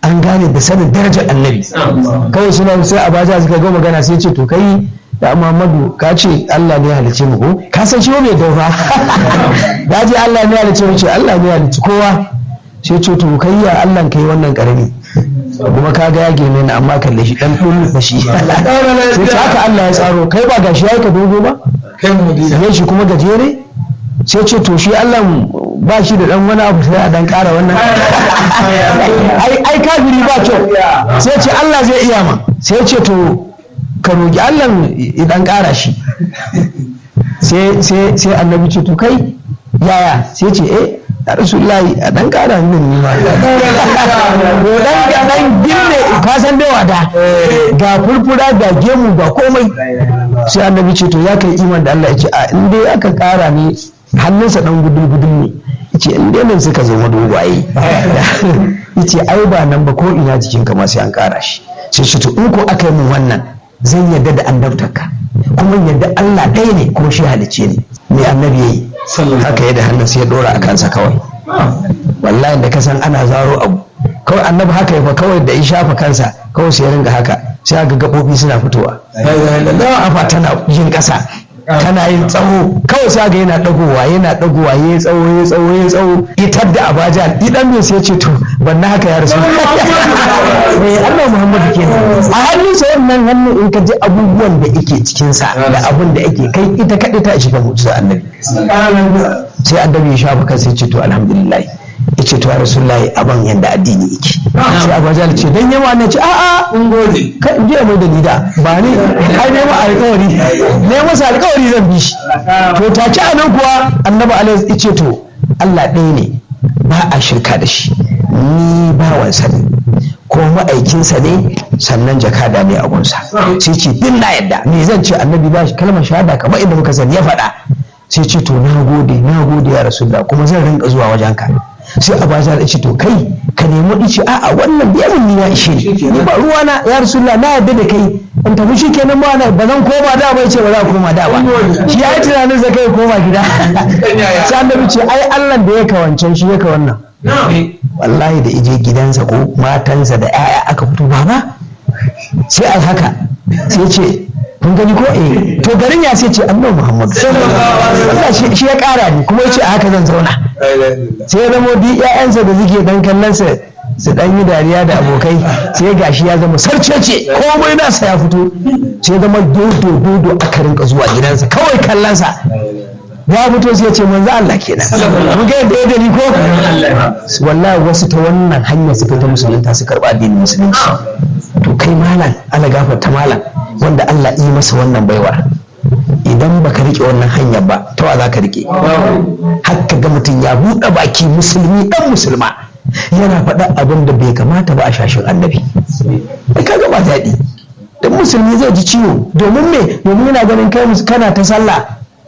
an gane da sanin darajar annabi kawai suna sai a baja suka ga magana sai ce to kai da Muhammadu ka ce Allah ne ya halice mu ko ka san shi mai daufa da ji Allah ne ya halice mu ce Allah ne ya halice kowa sai ce to kai ya Allah kai wannan karami kuma ka ga ya gene ni amma kalle shi dan dun da shi sai ce haka Allah ya tsaro kai ba gashi yayi ka dogo ba kai mu ne shi kuma gajere sai ce to shi Allah ba shi da dan wani abu sai a dan kara wannan ai ai kafiri ba kyau sai ce Allah zai iya ma sai ce to ka roki Allah ya dan kara shi sai sai sai annabi ce to kai yaya sai ce eh ya rasulullahi a dan kara min ni ma ko dan ga dan ginne ka san dai wada ga furfura ga gemu ga komai sai annabi ce to ya kai iman da Allah ya ce a in dai aka kara ni hannunsa dan gudun gudun ne yace in dai nan suka zama dogwaye yace ai ba nan ba ko ina jikin ka ma sai an kara shi sai shi to in ko aka yi min wannan zan yarda da annabtarka kuma yadda Allah ɗaya ne kuma shi halicce ne me annabi yayi haka ya da hannun sai ya dora a kansa kawai wallahi da ka san ana zaro abu kawai annabi haka ya fa kawai da ya shafa kansa kawai sai ya ringa haka sai ga gaɓoɓi suna fitowa dawa afa tana yin ƙasa tana yin tsawo kawai sai ga yana dagowa yana dagowa ya tsawo ya tsawo ya tsawo itar da abaja idan mai sai ce to ban na haka ya rasu eh Allah Muhammadu kenan a hannun sa wannan hannun in ka ji abubuwan da yake cikin sa da abun da yake kai ita kadai ta shiga mu'jiza annabi sai annabi ya shafa kansa ya ce to alhamdulillah ya ce to ya rasulullahi aban yanda addini yake sai abaja ce dan yawa na ce a'a kun gode ka in je mai da ni da ba ni ai ne ma alƙawari ne masa alƙawari zan bi shi to take a nan kuwa annabi alaihi ya ce to Allah ɗaya ne ba a shirka da shi ni bawansa ne ko ma'aikinsa ne sannan jakada ne a gunsa sai ce bin na yadda me zan ce annabi ba shi kalmar shahada kamar inda muka sani ya faɗa sai ce to na gode na gode ya rasulullah kuma zan rinka zuwa wajenka sai a ba ya ce to kai ka nemi ice a'a wannan biya mun ni ya ishe ni ba ruwa na ya rasulullah na yadda da kai in tafi shi kenan ba na ba zan koma da ba yace ba za koma da ba shi ya yi tunanin sa kai koma gida sai annabi ce ai Allah da ya kawancan shi ya ka wannan wallahi da ije gidansa ko matansa da 'ya'ya aka fito baba sai ai haka sai ce kun gani ko eh to garin ya sai ce annabi Muhammad Allah shi ya kara ni kuma yace a haka zan zauna sai ya zama duk ƴaƴansa da suke dan kallon sa su dan yi dariya da abokai sai gashi ya zama sarcece komai nasa ya fito sai ya zama dodo dodo aka rinka zuwa gidansa kawai kallon sa ya fito sai ya ce manzo Allah kenan mun ga yadda ya dani ko wallahi wasu ta wannan hanyar suka ta musulunta su karba addinin musulunci to kai malam ala gafarta malam wanda Allah yi masa wannan baiwar idan baka rike wannan hanyar ba ta wa za ka rike haka ga mutum ya buɗe baki musulmi dan musulma yana faɗa abin da bai kamata ba a shashin annabi ka ga ba daɗi dan musulmi zai ji ciwo domin me domin yana ganin kai kana ta sallah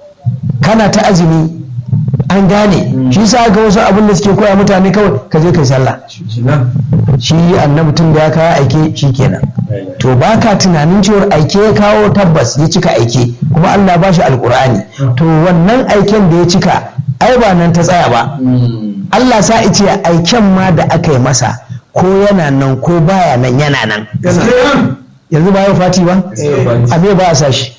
kana ta azumi an gane shi sa ga wasu abin da suke koya mutane kawai ka je kai sallah shi annabi tun da ya kawo aike shi kenan to ba ka tunanin cewar aike ya kawo tabbas ya cika aike kuma Allah ba shi alkur'ani to wannan aiken da ya cika ai ba nan ta tsaya ba Allah sa ice aiken ma da aka yi masa ko yana nan ko baya nan yana nan yanzu ba ya fati ba a me ba a sa shi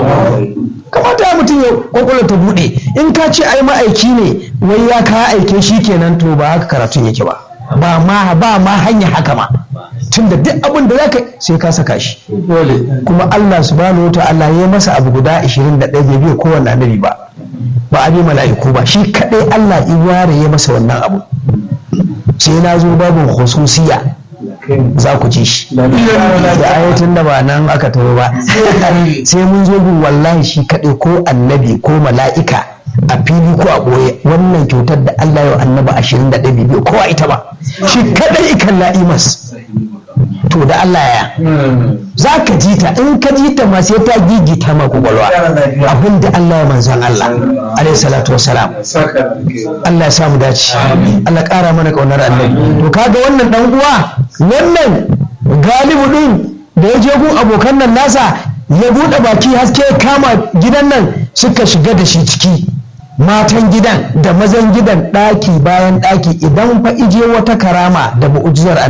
kamata mutum ya kwakwalwa ta bude in ka ce ai ma'aiki ne wai ya kawo aike shi kenan to ba haka karatun yake ba ba ma ba ma hanya haka ma tunda duk abin da zaka sai ka saka shi kuma Allah subhanahu wa ta'ala ya masa abu guda 21 bai biya kowanne annabi ba ba abi mala'iku ba shi kadai Allah ya ware ya masa wannan abu sai na zo babu khususiya za ku ji shi da ayatun da ba nan aka taho ba sai mun zo bin wallahi shi kaɗai ko annabi ko mala'ika a fili ko a ɓoye wannan kyautar da Allah ya annaba ashirin da ɗaya biyu kowa ita ba shi kaɗai ikan la'imas to da Allah ya za ka ji ta in ka ji ta ma sai ta gigita ma kwakwalwa abin da Allah ya manzon Allah alaihi salatu wassalam Allah ya samu dace Allah ƙara mana ƙaunar annabi to kaga wannan dan uwa wannan galibu din da ya je gun abokan nan nasa ya buɗe baki haske ya kama gidan nan suka shiga da shi ciki matan gidan da mazan gidan ɗaki bayan ɗaki idan fa ije wata karama da mu'ujizar